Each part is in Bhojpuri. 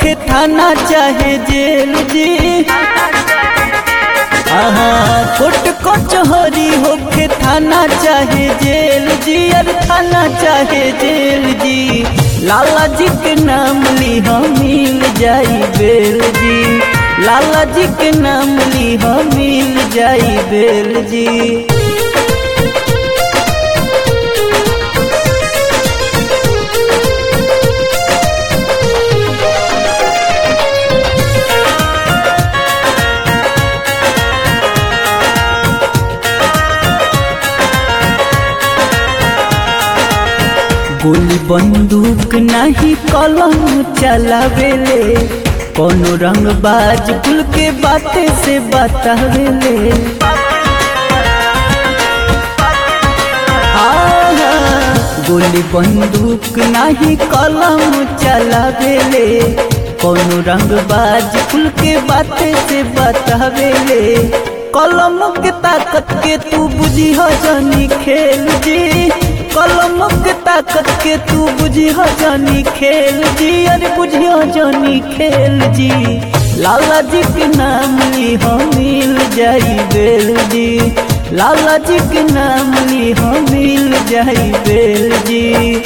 होके थाना चाहे जेल जी आहा कोर्ट कचहरी होके थाना चाहे जेल जी अरे थाना चाहे जेल जी लाला जी के नाम ली हम मिल जाई बेल जी लाला जी के नाम ली हम मिल जाई बेल जी गोली बंदूक नहीं कलम चलावेले कोनो रंग बाज कुल के बाते से बतावेले आहा, गोली बंदूक नहीं कलम चलावेले कोनो रंग बाज कुल के बाते से बतावेले कलम के ताकत के तू बुझी हो जानी खेल जी कलम के ताकत के तू बुझी हो जानी खेल जी अरे बुझी हो जानी खेल जी लाला जी के नाम ली हम मिल जाई बेल जी लाला जी के नाम ली हम मिल जाई बेल जी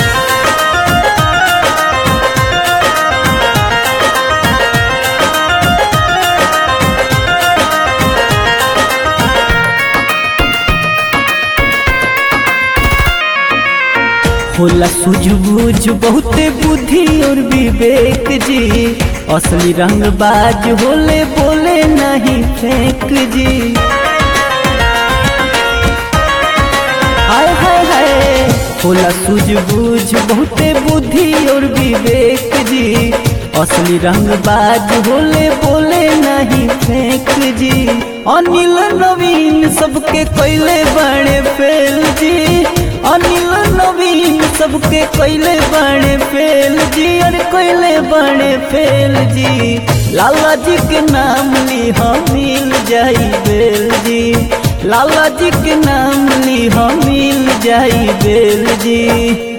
होला सूझबूझ बहुते बुद्धि और विवेक जी असली रंग बाज होले बोले नहीं फेंक जी हाय हाय हाय होला सूझबूझ बहुते बुद्धि और विवेक जी असली रंग बाज होले बोले नहीं फेंक जी अनिल नवीन सबके कैले बड़े फेल जी अनिल नवीन सबके कैले बड़े फेल जी अरे कैले बड़े फेल जी लाला जी के नाम ली हम मिल जाई बेल जी लाला जी के नाम ली हम मिल जाई बेल जी